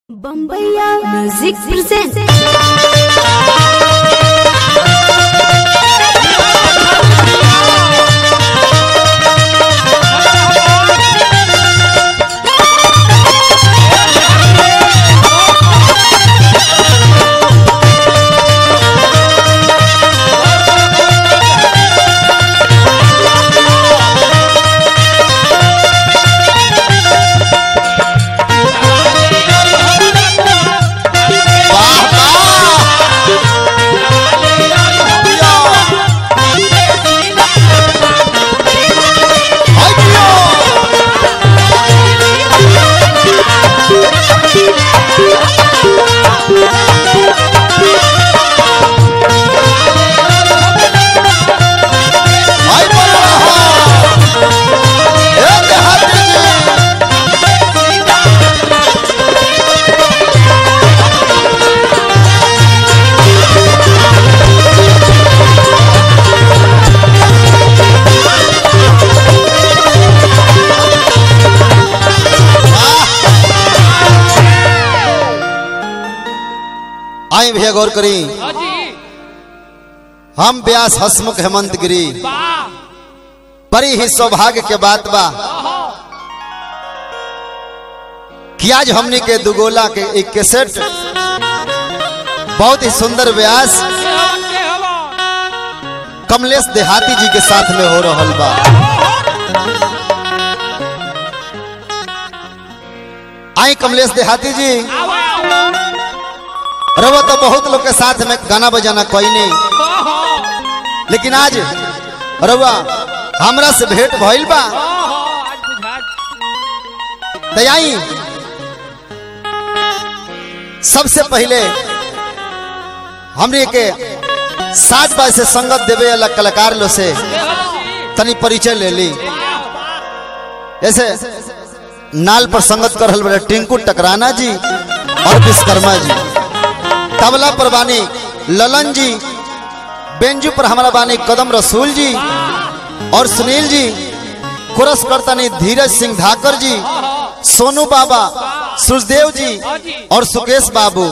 बम्बैया music present वाह वाह हाय पियो हाय बोलो ए देहाती जी आई भैया गौर करी हम व्यास हसमुख हेमंत गिरी बड़ी ही सौभाग्य के बात बा कि आज हमनी के दुगोला के एक कैसेट बहुत ही सुंदर व्यास कमलेश देहाती जी के साथ में हो रहल बा आई कमलेश देहाती जी रवा तो बहुत लोग के साथ में गाना बजाना कोई नहीं लेकिन आज रवा हमरा से भेंट भइल बा तैयाई सबसे पहले हमरे के साज बाज से संगत देवे वाला कलाकार लो से तनी परिचय ले ली जैसे नाल पर संगत कर रहल बड़े टिंकू टकराना जी और विश्वकर्मा जी तबला पर बानी ललन जी बेंजू पर हमारा बानी कदम रसूल जी और सुनील जी कुरस करतनी धीरज सिंह धाकर जी सोनू बाबा सुखदेव जी और सुकेश बाबू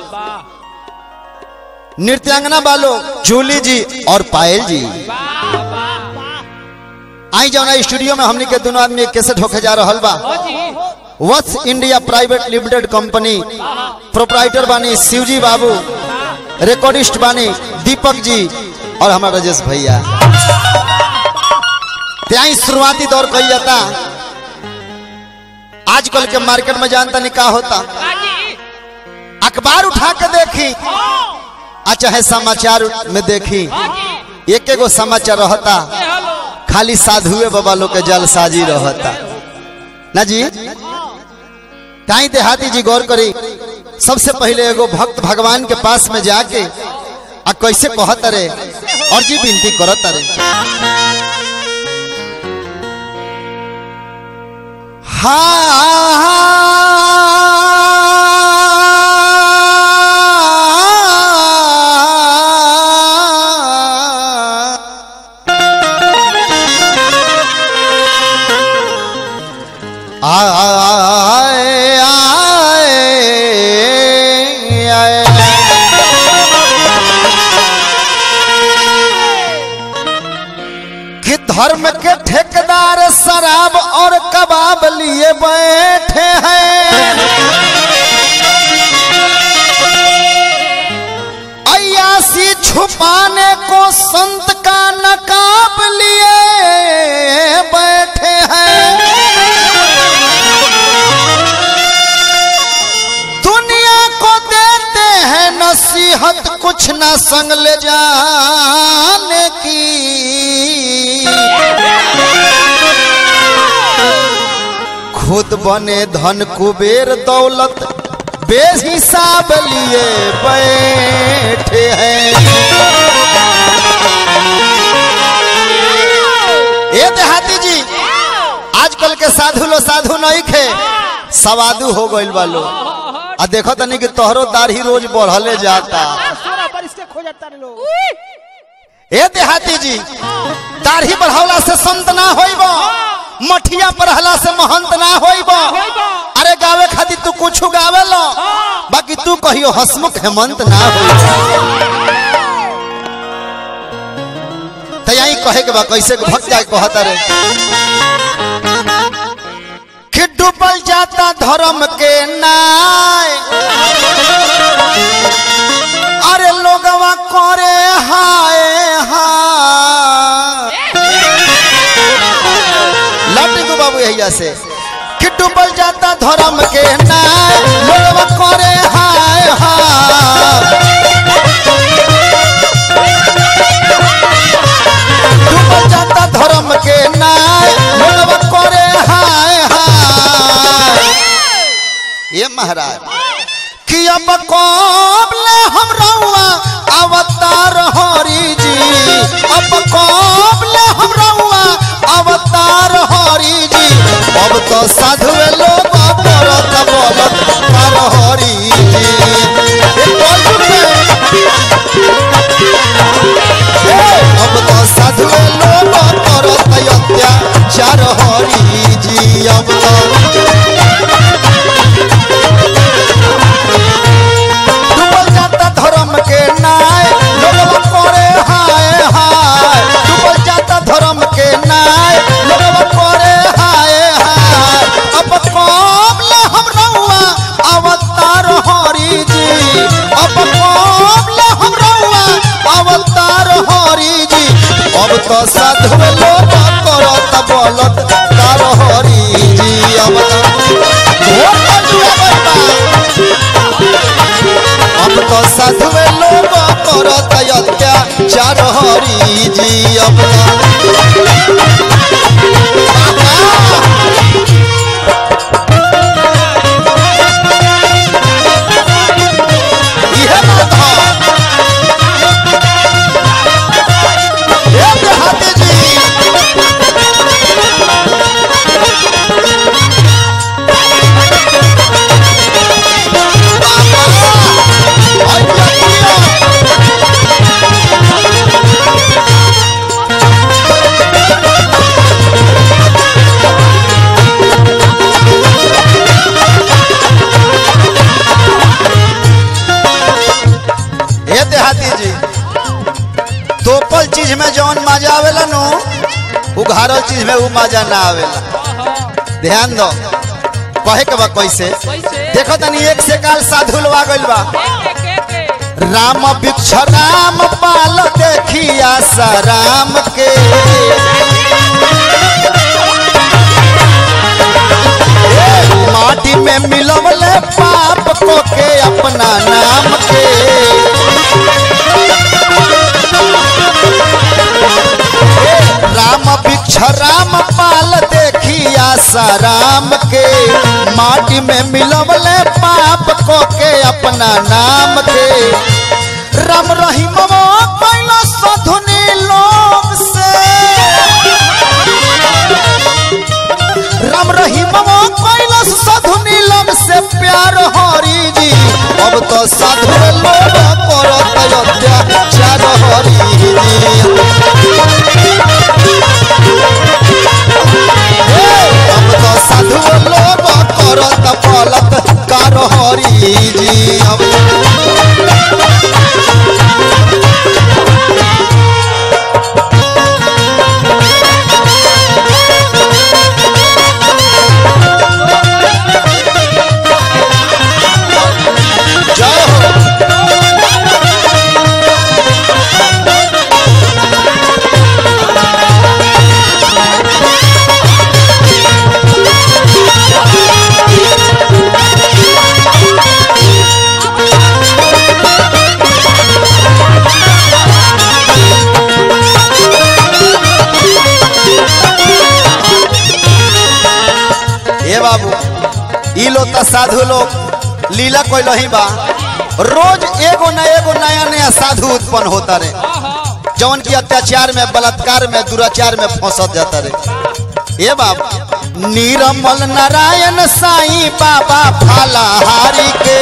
नृत्यांगना बालो जूली जी और पायल जी आई जाना स्टूडियो में हमनी के दोनों आदमी कैसे ढोके जा रहल बा Vats India private limited company proprietor बानी शिवजी बाबू रिकॉर्डिस्ट बानी दीपक जी और हमारा राजेश भैया त्याई शुरुआती दौर कही जाता आजकल के मार्केट में जानता नहीं का होता अखबार उठा के देखी आ चाहे समाचार में देखी एक एगो समाचार रहता खाली साधुए बाबा लोग के जलसाजी रहता ना जी काई देहाती जी गौर करी सबसे पहले एगो भक्त भगवान के पास में जाके आ कैसे कहत रे और जी विनती करत रे हाँ आए आए आए कि धर्म के ठेकेदार शराब और कबाब लिए बैठे हैं अयासी छुपाने को संत का नकाब लिए बैठे हैं दुनिया को देते हैं नसीहत कुछ न संग ले जाने की खुद बने धन कुबेर दौलत बेहिसाब लिए बैठे हैं ये देहाती जी आजकल के साधु लो साधु नहीं खे सवादु हो गइल बा लो आ देखो तनी कि तोहरो दाढ़ी रोज बढ़ले जाता सोलह बरिस के खो जाता रे लोग ए देहाती जी दाढ़ी बढ़ावला से संत ना होइब मठिया पढ़ला से महंत ना होइब अरे अरे गावे खातिर तू कुछ गावे लो बाकी तू कहियो हसमुख हेमंत ना हो तो यही कहे के बा कैसे के भक्त जाए कहता रे कि डूबल जाता धर्म के नाय अरे लोगवा करे हाय हाय लटिंगू बाबू यही से कि डूबल जाता धर्म के नाय लोगवा करे हाय हाय डूबल जाता धर्म के नाय लोगवा करे हाय हाय ये महाराज कि अब कोबले हम रहुआ अवतार हरि जी अब कोबले हम रहुआ अवतार हरि जी अब तो साधु लोग परत बोलत कर हरि जी ए कलयुग में अब तो साधु लोग करत अत्याचार हरि जी अब तो डूबल जाता धर्म के नाय लोगवा करे हाय हाय डूबल जाता धर्म के नाय लोगवा करे हाय हाय अब कोबले हम रहुआ अवतार हरि जी अब कोबले हम रहुआ अवतार हरि जी अब तो साधु लोग करत बोलत तार हरि जी अब तो घोर कजुआ बा अब तो साधु लोग करत अत्याचार हरि जी अब इहे बात ह। हे देहाती जी बाबा, आई पिया, पिया। हे देहाती जी तोपल चीज में जौन मजा आवेला नु उघारल चीज में उ मजा ना आवेला ध्यान दो कहे के बा कैसे कैसे देखो तनी एक से काल साधु लवा गइल बा के के के राम वृक्ष राम पाल देखिया सा राम के ए, माटी में मिलवले पाप को के अपना नाम के ए, राम वृक्ष राम पाल देखिया सा राम के माटी में मिलवले पाप को के अपना नाम के राम रहीम कैला सधुनी लोग से राम रहीम कैला सधुनी लोग से प्यार हरि जी अब तो साधु लोग करत अत्याचार हरि जी हे, अब तो साधु लोग करत पलत कार हरि जी अब जय हो ए बाबू ई लोग त साधु लोग लीला कोई ही बा रोज एगो न एगो नया नया साधु उत्पन्न होता रे जौन की अत्याचार में बलात्कार में दुराचार में फंसत जाता रे ए बाबू नीरमल नारायण साईं बाबा फालाहारी के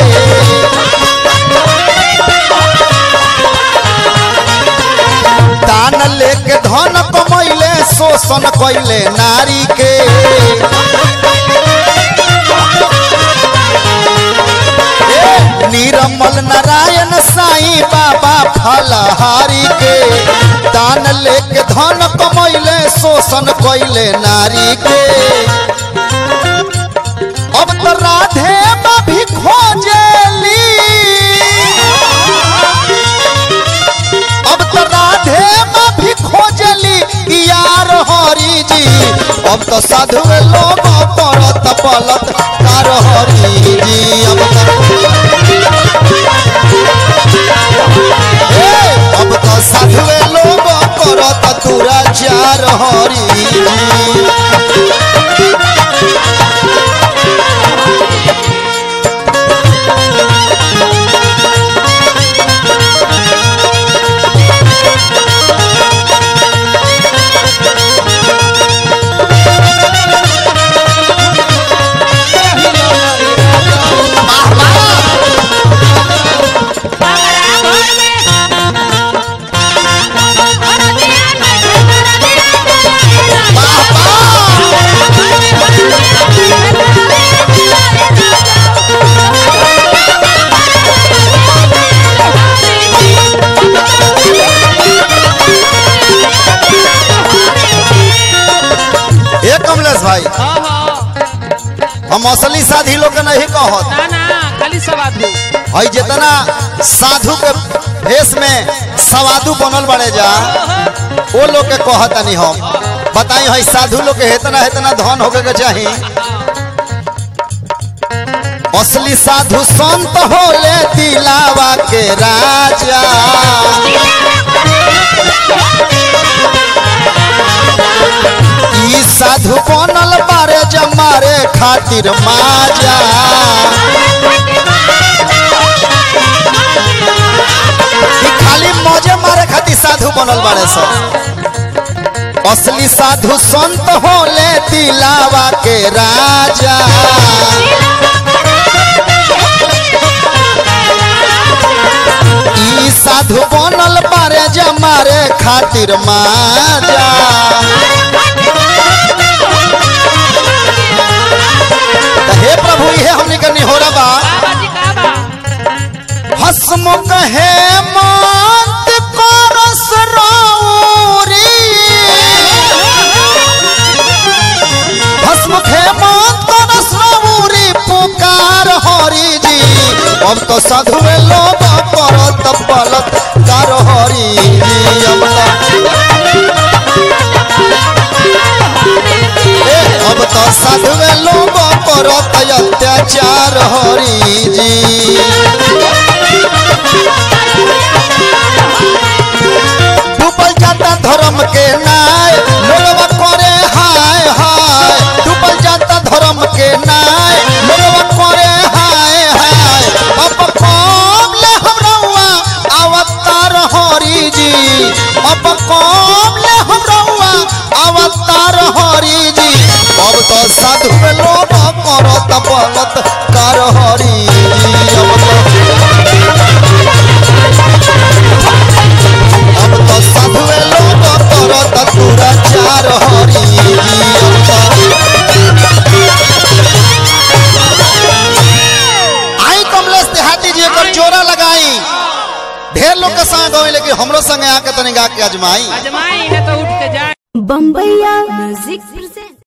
दान लेके धन कमैले शोषण कैले नारी के नारायण साईं बाबा फलहारी के दान लेके धन कमैले शोषण कैले नारी के अब तो राधे माँ भी खोजेली अब तो राधे माँ भी खोजली यार हरी जी अब तो साधु लोग पड़त पलत कार हरी जी अब तो ए, अब तो साधु लोग करत तुरा चार हरी जी ए कमलेश भाई हाँ हाँ हम असली साधी लोग के नहीं कहत ना ना खाली सवादू हई जितना साधु के भेष में सवादु बनल बड़े जा वो लोग के कहतनी हम बताई हई साधु लोग के इतना इतना धन होके के चाही असली साधु संत होले दिलावा के राजा ई साधु बनल बारे जमारे खातिर माजा ई खाली मौजे मारे खातिर साधु बनल बारे सब असली साधु संत होले दिलावा के राजा ई साधु बनल बारे जमारे खातिर माजा त हे प्रभु ये हमनी के निहोरा बा बाबा जी का बा हसमुख है मात करस रौरी हसमुख है मात करस रौरी पुकार हरि जी अब तो साधु लोग परत पलत कर हरि जी अब तो ए, अब तो साधु लोग परत अत्याचार हरि जी डूबल जाता धर्म के नाय लोगवा करे हाय हाय डूबल जाता धर्म के नाय लोगवा करे हाय हाय अब कौन ले हम रउआ अवतार हरि जी अब कौन ले हम रउआ अवतार हरि जी अब तो साधु लोग करत बलत कर हरि जी अब तो अब तो साधु लोग करत तुरा चार हरि जी अब तो आई कमलेश देहाती जी एकर जोरा लगाई ढेर लोग के संग गए लेकिन हमरो संगे आके तनी गा के अजमाई अजमाई है तो उठ के जाए बम्बैया म्यूजिक प्रेजेंट